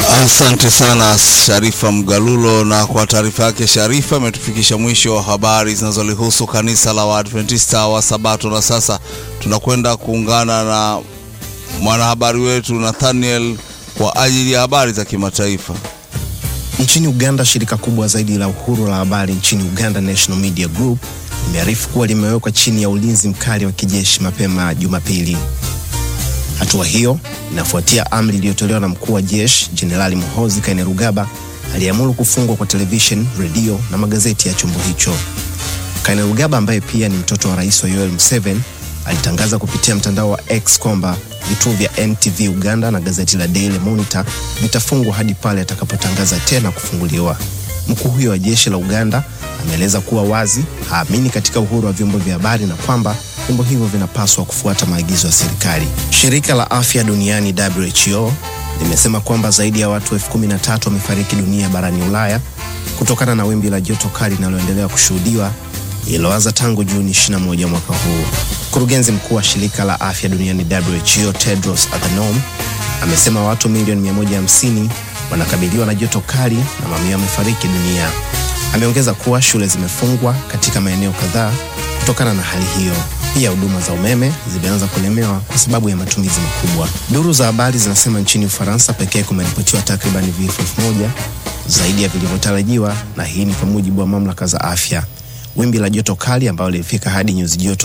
Asante sana Sharifa Mgalulo, na kwa taarifa yake Sharifa imetufikisha mwisho wa habari zinazolihusu kanisa la Waadventista wa Sabato. Na sasa tunakwenda kuungana na mwanahabari wetu Nathaniel kwa ajili ya habari za kimataifa. Nchini Uganda, shirika kubwa zaidi la uhuru la habari nchini Uganda, National Media Group, limearifu kuwa limewekwa chini ya ulinzi mkali wa kijeshi mapema Jumapili. Hatua hiyo inafuatia amri iliyotolewa na mkuu wa jeshi Jenerali Muhoozi Kainerugaba aliyeamuru kufungwa kwa television, redio na magazeti ya chombo hicho. Kainerugaba ambaye pia ni mtoto wa rais wa Yoweri Museveni alitangaza kupitia mtandao wa X kwamba vituo vya NTV Uganda na gazeti la Daily Monitor vitafungwa hadi pale atakapotangaza tena kufunguliwa. Mkuu huyo wa jeshi la Uganda ameeleza kuwa wazi haamini katika uhuru wa vyombo vya habari na kwamba vyombo hivyo vinapaswa kufuata maagizo ya serikali. Shirika la afya duniani WHO limesema kwamba zaidi ya watu elfu kumi na tatu wamefariki dunia barani Ulaya kutokana na wimbi la joto kali linaloendelea kushuhudiwa lililoanza tangu Juni 21 mwaka huu. Mkurugenzi mkuu wa shirika la afya duniani WHO Tedros Adhanom amesema watu milioni 150 wanakabiliwa na joto kali na mamia wamefariki dunia. Ameongeza kuwa shule zimefungwa katika maeneo kadhaa kutokana na hali hiyo. Pia huduma za umeme zimeanza kulemewa kwa sababu ya matumizi makubwa. Duru za habari zinasema nchini Ufaransa pekee kumeripotiwa takriban vifo elfu moja zaidi ya vilivyotarajiwa, na hii ni kwa mujibu wa mamlaka za afya. Wimbi la joto kali ambalo lilifika hadi nyuzi joto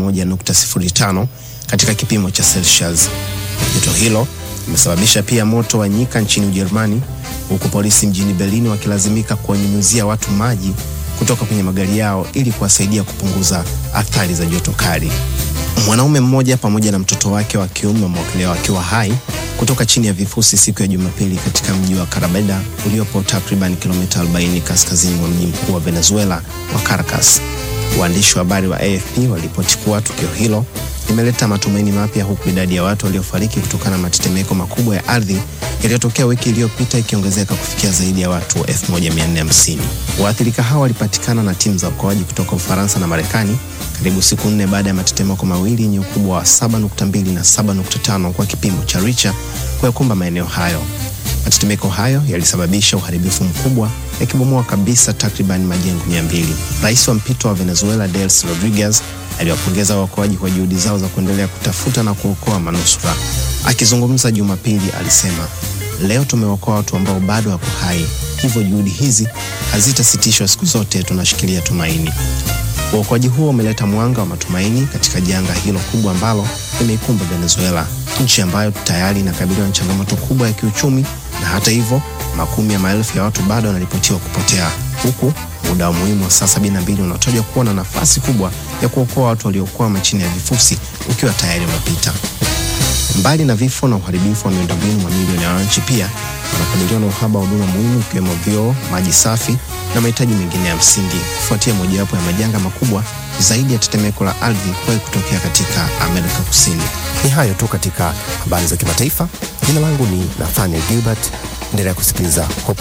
41.05 katika kipimo cha Celsius. Joto hilo limesababisha pia moto wa nyika nchini Ujerumani, huku polisi mjini Berlin wakilazimika kuwanyunyuzia watu maji kutoka kwenye magari yao ili kuwasaidia kupunguza athari za joto kali. Mwanaume mmoja pamoja na mtoto wake wa kiume wameokolewa wakiwa hai kutoka chini ya vifusi siku ya Jumapili katika mji wa Carabeda uliopo takriban kilomita 40 kaskazini mwa mji mkuu wa Venezuela wa Caracas. Waandishi wa habari wa AFP waliripoti kuwa tukio hilo limeleta matumaini mapya huku idadi ya watu waliofariki kutokana na matetemeko makubwa ya ardhi yaliyotokea wiki iliyopita ikiongezeka kufikia zaidi ya watu 1450. Waathirika hao walipatikana na timu za uokoaji kutoka Ufaransa na Marekani karibu siku nne baada ya matetemeko mawili yenye ukubwa wa 7.2 na 7.5 kwa kipimo cha Richter kuyakumba maeneo hayo. Matetemeko hayo yalisababisha uharibifu mkubwa yakibomoa kabisa takriban majengo 200. Rais wa mpito wa Venezuela Delcy Rodriguez aliwapongeza waokoaji kwa juhudi zao za kuendelea kutafuta na kuokoa manusura. Akizungumza Jumapili, alisema leo tumeokoa watu ambao bado wako hai, hivyo juhudi hizi hazitasitishwa siku zote, tunashikilia tumaini. Uokoaji huo umeleta mwanga wa matumaini katika janga hilo kubwa ambalo limeikumba Venezuela, nchi ambayo tayari inakabiliwa na changamoto kubwa ya kiuchumi, na hata hivyo makumi ya maelfu ya watu bado wanaripotiwa kupotea, huku muda wa muhimu wa saa 72 unatajwa kuwa na nafasi kubwa ya kuokoa watu waliokwama chini ya vifusi ukiwa tayari umepita. Mbali na vifo na uharibifu wa miundombinu, mamilioni ya wananchi pia wanakabiliwa na uhaba wa huduma muhimu ikiwemo vyoo, maji safi na mahitaji mengine ya msingi kufuatia mojawapo ya majanga makubwa zaidi ya tetemeko la ardhi kuwahi kutokea katika Amerika Kusini. Ni hayo tu katika habari za kimataifa. Jina langu ni Nathaniel Gilbert. Endelea kusikiliza Hope